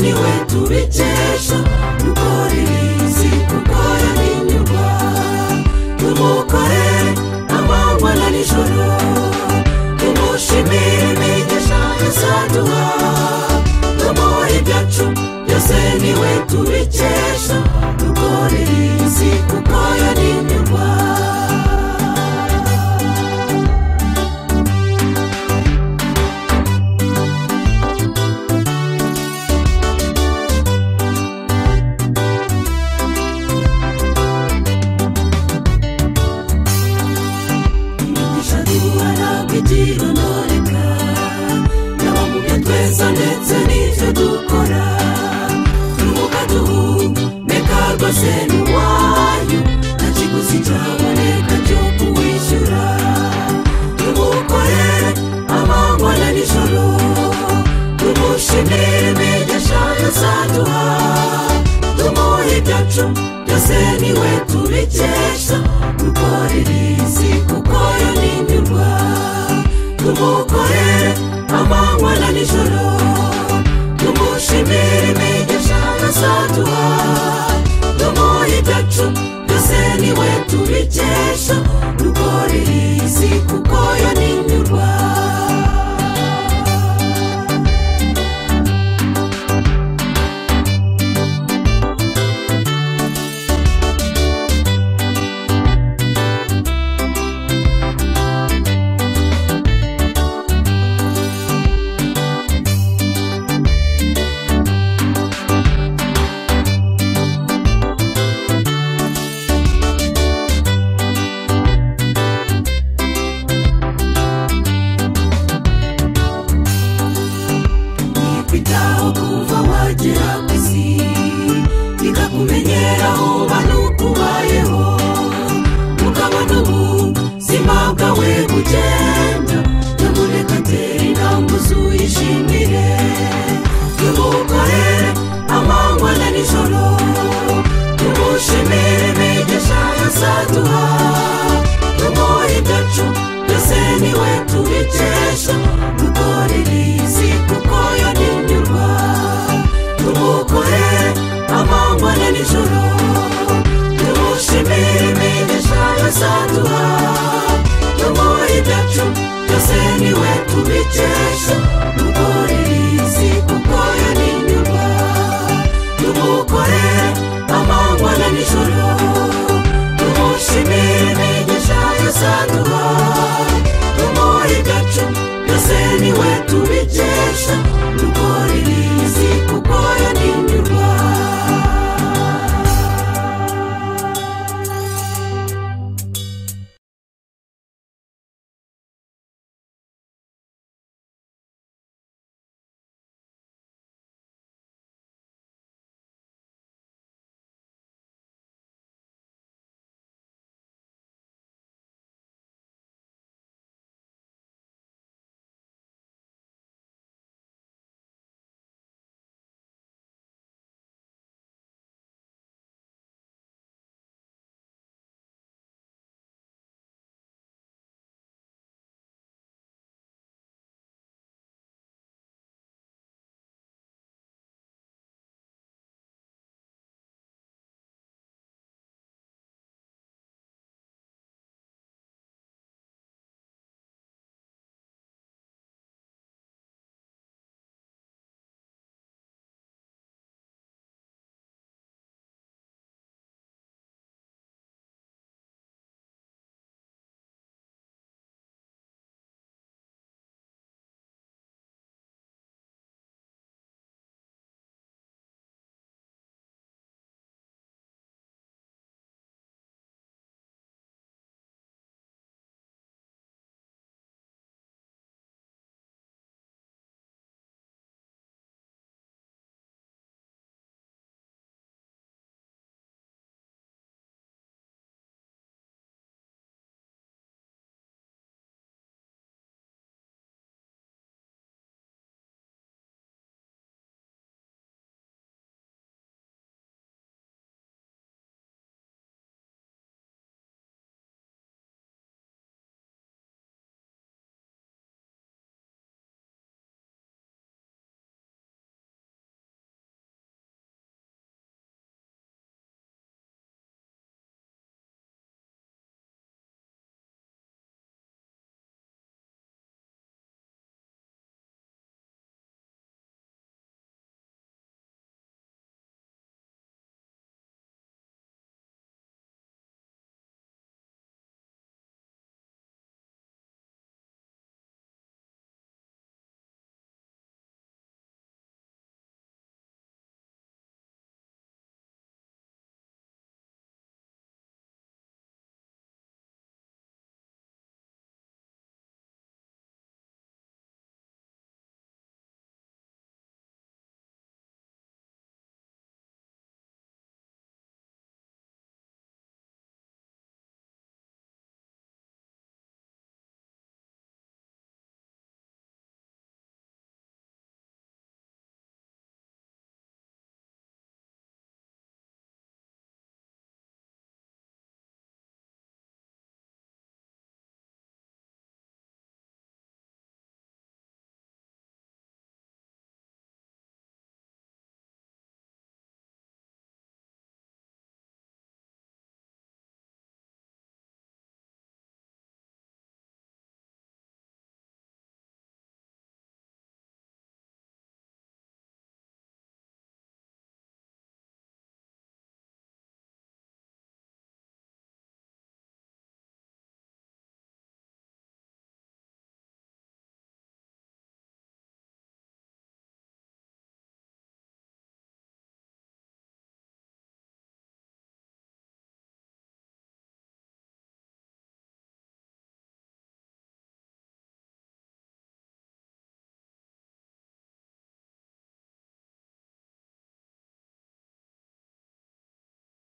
ni we tubikesha dukore ibizi kuko yarinyurwa tumukore amanywa na nijoro tumushimire imigisha yasaduha tumuhe ibyacu byose ni we tubikesha dukore ibizi kuko yarinyurwa imigisha duha ntabwo itirondoreka yaba mu byo tweza ndetse n'ibyo dukora twunguka duhumeka rwose ni uwayo nta kiguzi cyaboneka cyo kuwishyura tumukore amanywa na nijoro tumushimire imigisha yasaduha tumuhe ibyacu byose ni we tubikesha dukora ibizi kuko yarinyurwa tumukore amanywa na nijoro tumushimire imigisha yasaduha tumuhe ibyacu byose ni we tubikesha dukora ibizi kuko yarinyurwa kwitaho kuva wagera